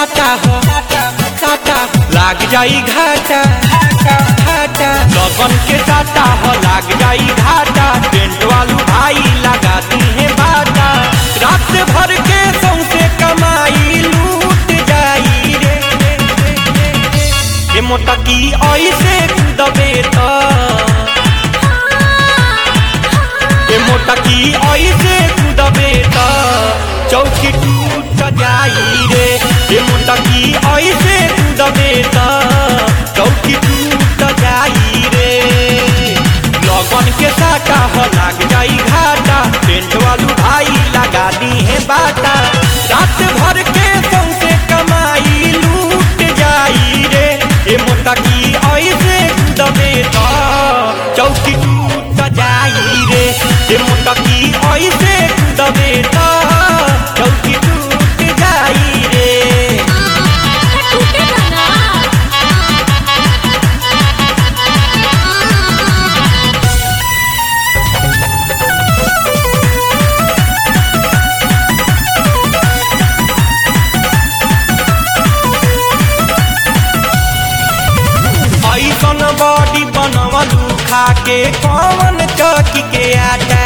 साटा हो साटा लाग जाई घाटा घाटा लगन के साटा हो लाग जाई घाटा टेंट वालू भाई लगाती है बाटा रात भर के सौसे कमाई लूट जाई रे ए मोटा की ऐसे दबे तो ए मोटा की ऐसे दबे तो चौकी टूट जाई रे ए मोटा की ऐसे दबे तो चौकी टूट जाई रे लगन के साटा हो लाग जाई घाटा टेंट वालू भाई लगा दी है बाटा रात भर के सौसे कमाई लूट जाई रे ए मोटा की ऐसे दबे तो चौकी टूट जाई रे ए मोटा की ऐसे दबे तो चौकी टूट जाई रे टूटे ना ऐसन बॉडी बनवलू खा के कौन चौकी के आटा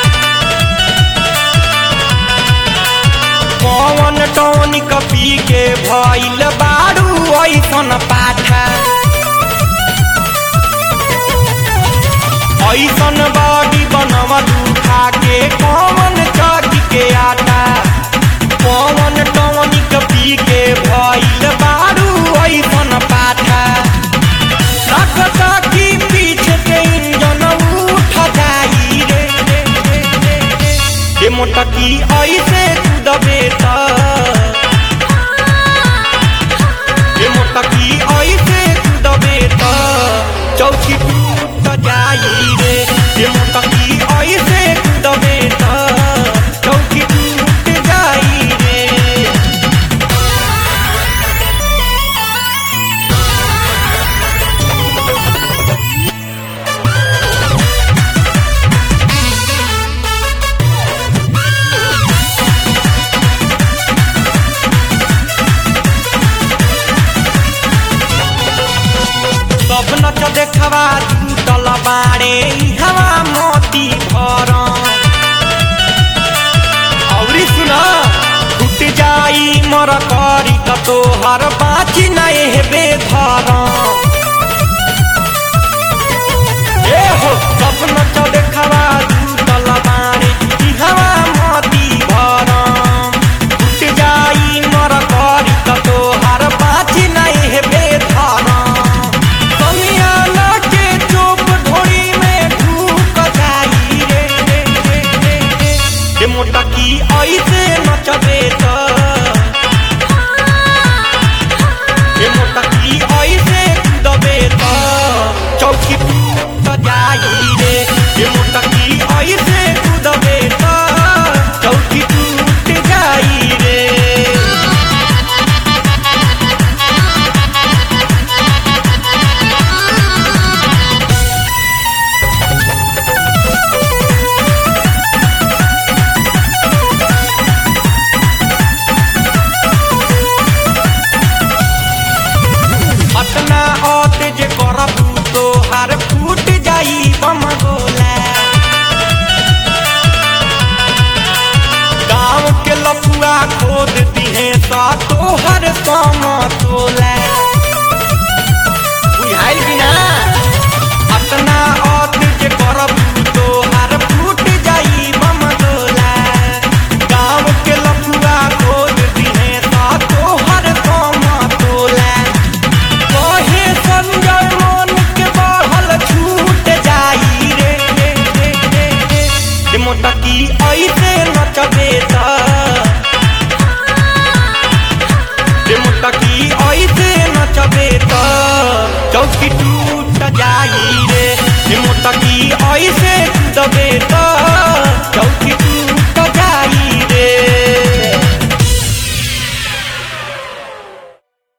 कौन टॉनिक पी के भइल बारू ऐसन पाठा ऐसन बॉडी बनवलू खा के कौन चौकी के आटा कौन टॉनिक पी के भइल बारू ऐसन पाठा लगता कि पीछे के इंजन उठ जाई रे रे, रे, रे, रे। ए मोटा की ऐसे दबे त ए मोटा की ऐसे दबे त चौकी टूट जाई रे ए मोटा की ऐसे दबे त चौकी टूट जाई रे सब नच देखवा टूटल बाड़े ई हवा मोती भर औरी सुन टूट जाई मर करी त तोहर बाची नहीं हेबे धर ए हो सब नच देखवा टूटल बाड़े ई हवा मोती भर टूट जाई मर करी त तोहर बाची नहीं हेबे धर कमियाना के चोप ढोड़ी में ढूक जाई रे रे रे रे रे ए मोटा की ऐसे नचबे त ए मोटा की ऐसे दबे त चौकी टूट जाई रे ए मोटा की ऐसे दबे त चौकी टूट जाई रे अपना औत जे करबू तो हर फूट जाई बम गोला गाँव के लफुआ खोद दिहे सा तोहर सम तोला बुझाइल कि ना अपना औत जे करबू तो हर फूट जाई बम गोला गाँव के लफुआ खोद दिहे सा तोहर सम तोला कहे संजय मन के बढ़ल छूट जाई रे रे रे रे रे ए मोटा की ऐसे नचबे त ए मोटा की ऐसे नचबे त चौकी टूट जाई रे ए मोटा की ऐसे दबे त